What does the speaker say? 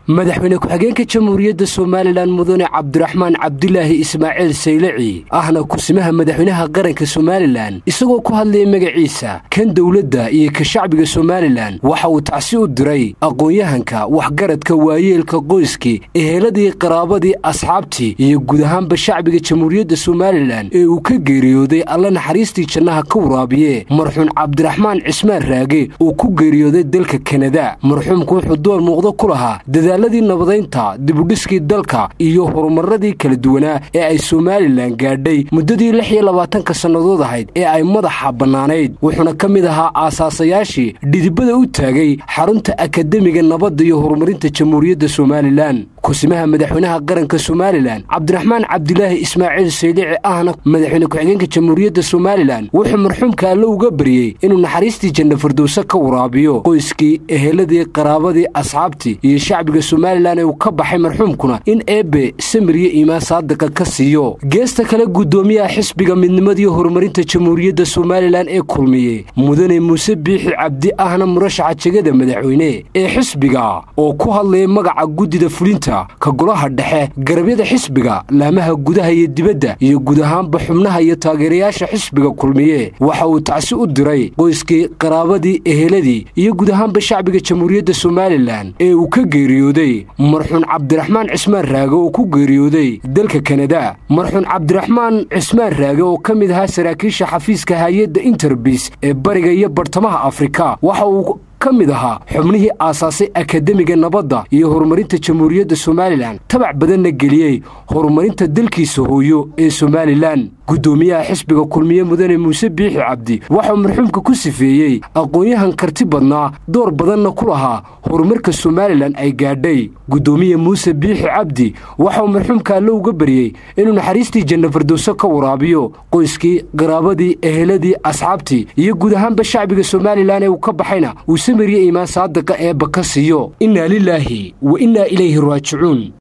madaxweyne ku-xigeenka jamhuuriyadda somalilan mudane cabdiraxmaan cabdilaahi ismaaciil saylaci ahna kusimaha madaxweynaha qaranka somalilan isagoo ku hadlaya magaciisa kan dowladda iyo ka shacbiga somalilan waxa uu tacsi u diray aqoon-yahanka waxgaradka waayeelka qoyskii eheladii qaraabadii asxaabtii iyo guud ahaanba shacbiga jamhuuriyadda somalilan ee uu ka geeriyooday alla naxariistii jannaha ka waraabiye marxuun cabdiraxmaan cismaan raage uu ku geeriyooday dalka kanada marxuumku wuxuu door muuqdo ku lahaa dadaaladii nabadaynta dibudhiskii dalka iyo horumaradii kala duwanaa ee ay somalilan gaadhay muddadii lix iyo labaatanka sannadood ahayd ee ay madaxa bannaanayd wuxuuna ka mid ahaa aasaasayaashii dhidibada u taagay xarunta akademiga nabadda iyo horumarinta jamhuuriyadda somalilan kusimaha madaxweynaha qaranka somalilan cabdiraxmaan cabdilaahi ismaaciil saylici ahna madaxweyne ku-xigeenka jamhuuriyadda somalilan wuxuu marxuumka alle uga baryey inuu naxariistii janna firdowse ka waraabiyo qoyskii eheladii qaraabadii asxaabtii iyo shacbiga somalilan ee uu ka baxay marxuumkuna in eebbe samiriyo iimaan saadiqa ka siiyo geesta kale guddoomiyaha xisbiga midnimadiiy horumarinta jamhuuriyadda somalilan ee kulmiye mudane muuse biixi cabdi ahna murashaxa jegada madaxweyne ee xisbiga oo ku hadlaya magaca guddida fulinta ka golaha dhexe garabyada xisbiga laamaha gudaha iyo dibadda iyo guud ahaanba xubnaha iyo taageerayaasha xisbiga kulmiye waxa uu tacsi u diray qoyskii qaraabadii eheladii iyo guud ahaanba shacbiga jamhuuriyadda somalilan ee uu ka geeriyooday marxuun cabdiraxmaan cismaan raage oo ku geeriyooday dalka kanada marxuun cabdiraxmaan cismaan raage oo ka mid ahaa saraakiisha xafiiska hay-adda interbis ee bariga iyo bartamaha afrika waxa uu ka mid ahaa xubnihii aasaasay akademiga nabadda iyo horumarinta jamhuuriyadda somalilan tabac badanna geliyey horumarinta dalkiisa hooyo ee somalilan guddoomiyaha xisbiga kulmiye mudane muuse biixi cabdi waxauu marxuumka ku sifeeyey aqoon-yahan karti badnaa door badanna ku lahaa horumarka somalilan ay gaadhay guddoomiye muuse biixi cabdi waxauu marxuumka alle uga baryey inuu naxariistii janna firdowse ka waraabiyo qoyskii qaraabadii eheladii asxaabtii iyo guud ahaanba shacbiga somalilan ee uu ka baxayna uu samiriye iimaan saadiqa eebba ka siiyo innaa lilaahi wa innaa ilayhi raajicuun